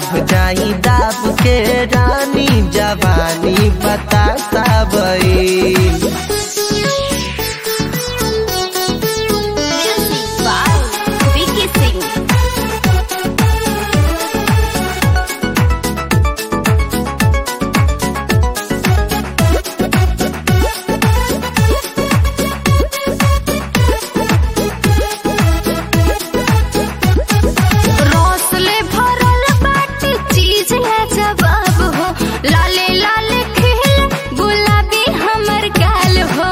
भुजाई दाब के रानी जवानी बता सबई Music by Vicky Singh. रौसले भरल बाटे चीज है जवाब हो लाले लाले खिल गुलाबी हमर गाल हो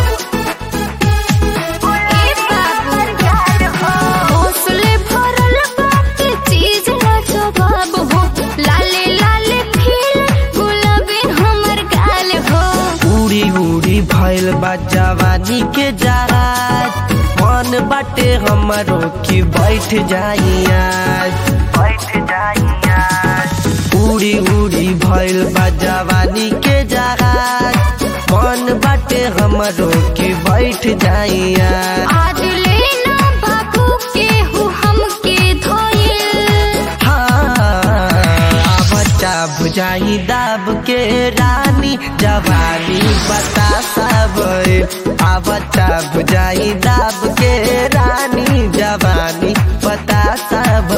ए बाबू, रौसले भरल बाटे चीज है जवाब हो लाले लाले खिल गुलाबी हमर गाल हो उड़ी उड़ी भइल बा जवानी के जहाज मन बाटे हमरो की बैठ जाई आज बैठ जाई आज उड़ी उड़ी भइल बा जवानी के जहाज मन बाटे हमरो की बैठ जाई आज आज लेना बाबू के हु हमके धोइल बच्चा भुजाई दाब के रानी जवानी बता सब आ बच्चा भुजाई दाब के रानी जवानी बता सब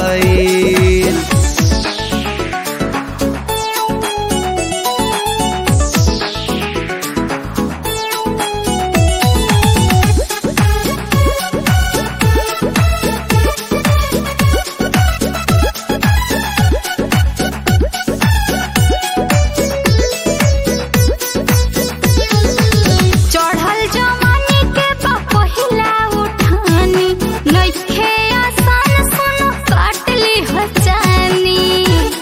चढ़ल जवानी के पहिला उठानी नइखे आसान सुनो काट ली हचानी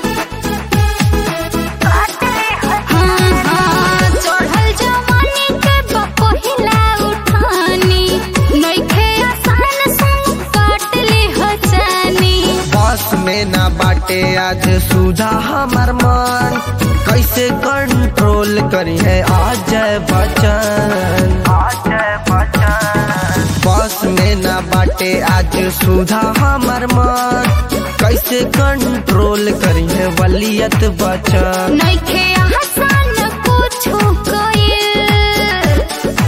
हाँ, हाँ, चढ़ल जवानी के पहिला उठानी नइखे आसान सुनो काट ली हचानी बस में ना बाटे आज सुधा हमर मन कैसे कंट्रोल करी है अजय बच्चन अजय बच्चन बस में ना बाटे आज सुधा हमर मन कैसे कंट्रोल करी है वलियत बच्चन नइखे आसान कुछो कइल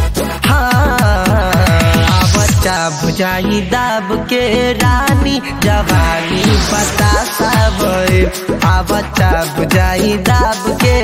हाँ बच्चा भुजाई दाब के रानी जवानी बता सब आ बच्चा भुजाई दाब के